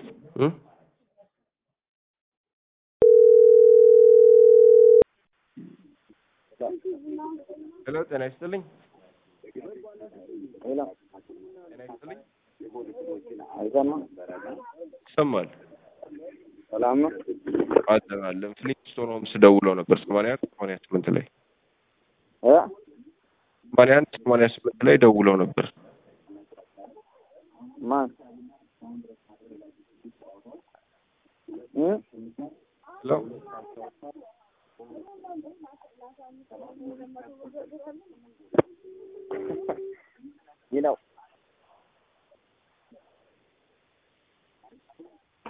እ ሄሎ ጤና ይስጥልኝ። ሄሎ ጤና ይስጥልኝ። አይሰማም? ይሰማል። ሰላም ነው? አለን አለን። ፍሊንስቶን ሆምስ ደውለው ነበር ሰማንያ አንድ ሰማንያ ስምንት ላይ እ ሰማንያ አንድ ሰማንያ ስምንት ላይ ደውለው ነበር። ማን እ ሄሎ